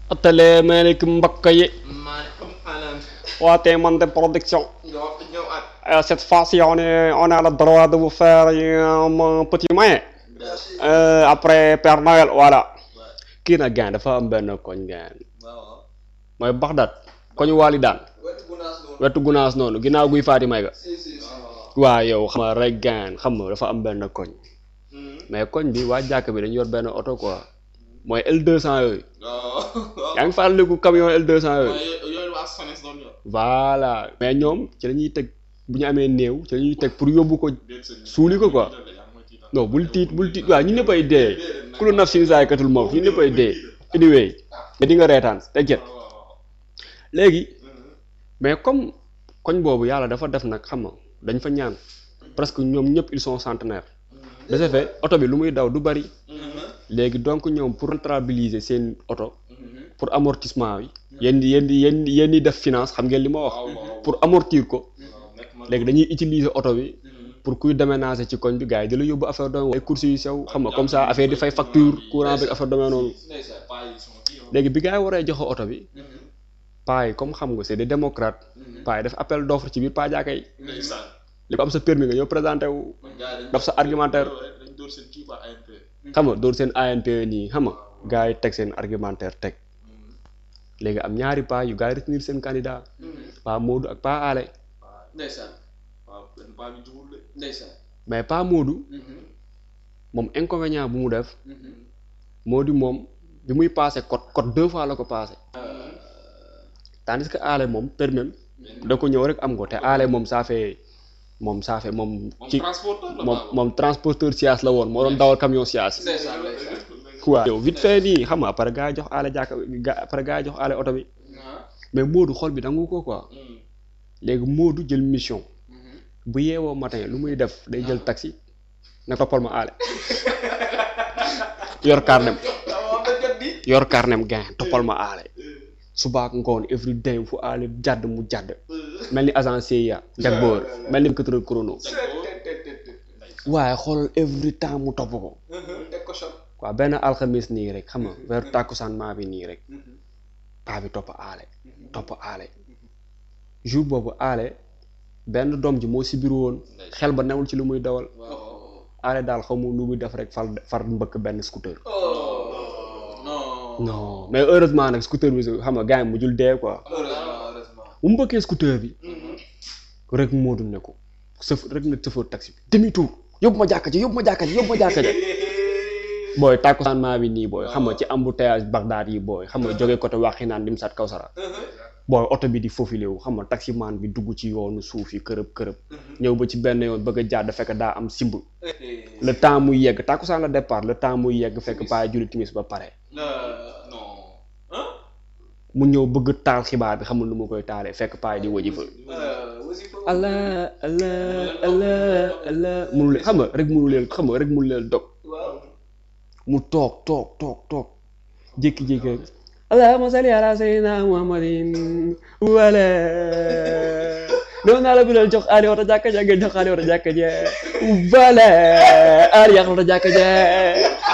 asalaamaaleykum mbokk yi maaleykum salaam. waa Téemonde production ñoo ñëw at. Euh, cette fois-ci on est on a le droit de vous faire un petit moyen Euh, après Père Noël voilà kii nag gaan dafa am benn koñ gaan waaw. mooy Baxdaat koñu waali daan wetu gunaas noonu. wetu gunaas noonu ginnaaw guy faati may ga si si si. waa yow xam nga rek gaan xam nga dafa am benn koñ mais koñ bi waa jàkk bi dañu yor benn oto quoi mooy L200 yooyu waaw. yaa ngi fàttaliku camion L200 yooyu waaye yooyu waa SONES doon yor. voilà mais ñoom ci la ñuy teg bu ñu amee néew ci la ñuy teg pour yóbbu ko suuli ko quoi non bul tiit bul tiit waaw ñu ñëpp ay dee ku lu naf sin saaykatul moom ñu ñëpp ay dee anyway mais di nga reetaan t'inquiète léegi mais comme koñ boobu yàlla dafa def nag xam nga dañ fa ñaan presque ñoom ñëpp ils sont centenaires de ce fait oto bi lu muy daw du bari léegi donc ñoom pour rentabiliser seen oto pour amortissement bi yéen di yéen di yéen di yéen di def finance xam ngeen li ma wax pour amortir ko léegi dañuy utiliser oto bi pour kuy déménager ci koñ bi gars yi di la yóbbu affaire domaine ay courses yu sew xam nga comme ça affaire di fay facture courant bi affaire domaine noonu léegi bi gars yi waree joxe oto bi paa yi comme xam nga c'est des démocrates paa yi def appel d'offre ci biir paa jaaka yi li ko am sa permis nga ñëw présenté wu daf sa argumentaire xam nga door seen ANP nii xam nga gars yi teg seen argumentaire teg léegi am ñaari paa yu gars yi retenir seen candidat paa Modou ak paa Ale ndeysaan. waaw benn baa bi jubul de. ndeysaan. mais paa Modou moom inconvénient bu mu def moo di moom bi muy passé code code deux fois la ko passé tandis que Ale moom permis da ko ñëw rek am ko te Ale moom ça fait moom ça fait moom ci transporteur la moom moom transporteur sias la woon moo doon dawal camion sias ndeysaan ndeysaan. quoi yow vite fait nii xam nga après gars yi jox Ale jàkka ga- après gars yi jox Ale oto bi mais Modou xol bi dangu ko quoi léegi Modou jël mission bu yeewoo matin lu muy def day jël taxi ne toppal ma Ale yor carnem waaw ba jot di. yor carnem gain toppal ma Ale subaak ngoon every day fu Ale jàdd mu jàdd mel ni agent CIA jag boor mel ni quatre chrono waaye xoolal every temps mu topp ko teg ko choc. waaw benn alxamis nii rek xam nga vers tàkkusaan maa bi nii rek paa bi topp aale topp aale jour boobu aale benn doom ji moo si biir woon xel ba newul ci lu muy dawal aale daal xamu lu muy def rek far far mbëkk benn scooter non. non mais heureusement nag scooter bi xam nga gars yi mujjul dee quoi heureusement heureusement. bu mu mbëkkee scooter bi rek Moodu ne ko sëf rek na chauffeur taxi bi demi tour yóbbu ma jàkka ji yóbbu ma jàkka ji yóbbu ma jàkka ji booy tàkkusaan maa bi nii booy xam nga ci embouteillage Bagdad yi booy xam nga jógee côté Waxinaan dim sat Kawsara booy oto bi di faufilé wu xam nga taximaan bi dugg ci yoonu suuf yi kërëb kërëb ñëw ba ci benn yoon bëgg a jàdd fekk daa am simb le temps muy yegg tàkkusaan la départ le temps muy yegg fekk paa julli timis ba pare non. mu ñëw bëgg taal xibaar bi xamul nu mu koy taalee fekk paa di wëji fa wasifa. allah allah allah allah munu leen xam nga rek munu leen xam nga rek munu leen dog waaw. mu toog toog toog toog jékki-jékki rek allahumma salli ala sayyidina muhammadin wala doon naa la bilal jox aali wata jàkka ja ngeen jox aali wata jàkka ja wala aali yàq wata jàkka ja